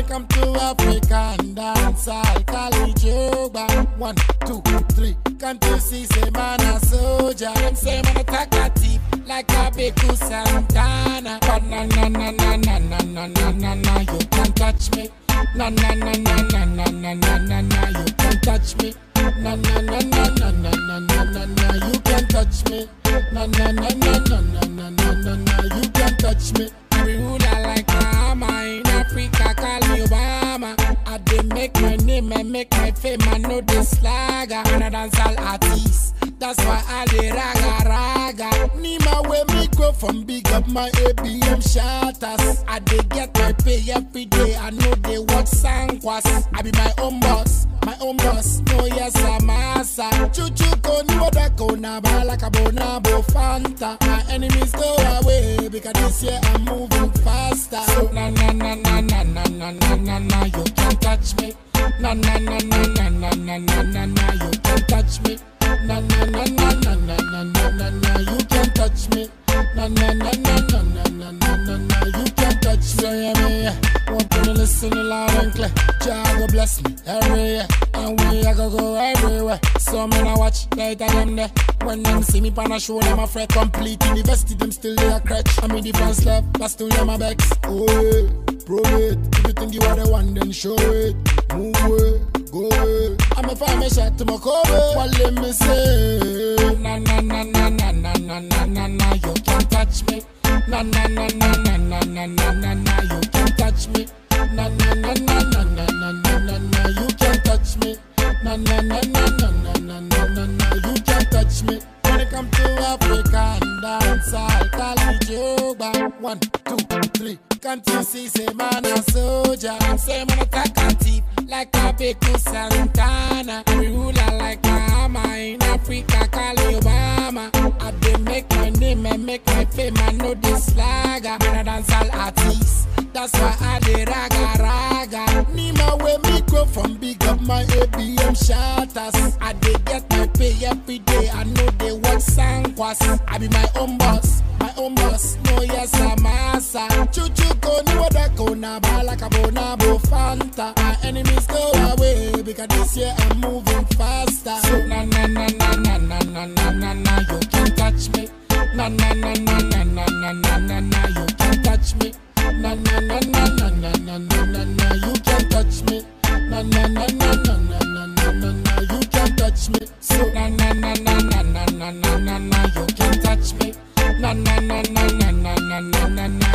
come to African dance, I'll call it Joba. One, two, three. Can't you see, say man a soldier? Them say man attack a thief like a Beku Santana. But na na na na na na na na na na, you can't touch me. Na na na na na na na na na na, you can't touch me. Na na na na na na na na na na, you can't touch me. Na na na na na na na na na na, you can't touch me. We ruler like Bahama in Africa, call me Obama. I dey make my name and make my fame, I know this slagger. I'm a dancehall artist, that's why I dey raga raga. Nima where me go from big up my ABM shatters. I dey get my pay every day, I know they work sangwas. I be my own boss, my own boss. No yes I'm asa. Chuchu ko ni wada ko na ba like a bonabo fanta. My enemies go away because this year I'm moving faster. So na na na na na na na na na na you can't touch me. Na na na na na na na na na na you can't touch me. Na na na na na na na na na na you can't touch me. Na na na na na na na na na na you can't touch me. So yeah me, yeah. want to listen loud and clear. Jah go bless me every year, and we I go go everywhere. So me I watch later them there. When them see me pan a show, them a fret complete university, them still they a crutch. I mean defense left, but still them a vex. Oh yeah, prove it. If you think you are the one, then show it. Move away, go away. I'm a find me shot to my cover. What let me say? Na na na na na na na na na na, you can't touch me. Na na na na na na na na na na, you can't touch me. Na na na na na na na na na na, you can't touch me. Na na na na na na na na na na, you can't touch me. When it come to African dance, I'll call it Joba. One, two, three. Can't you see, say man a soldier? And say man attack a thief like a Beku Santana. We ruler like Bahama in Africa, call me Obama. I dey make my name and make my fame, I know this slagger. Man a dancehall artist, that's why I dey raga raga. Nima where me grow from big up my ABM shatters. I dey get my pay every day, I know they work sangwas. I be my own boss, my own boss. No yes I'm asa. Chuchu ko ni wada ko na ba like a bonabo fanta. My enemies go away because this year I'm moving faster. So na na na na na na na na na na you can't touch me. Na na na na na na na na na na you can't touch me. Na na na na na na na na na na you can't touch me. Na na na na na na na na na na you can't touch me. So na na na na na na na na na na you can't touch me. Na na na na na na na na na na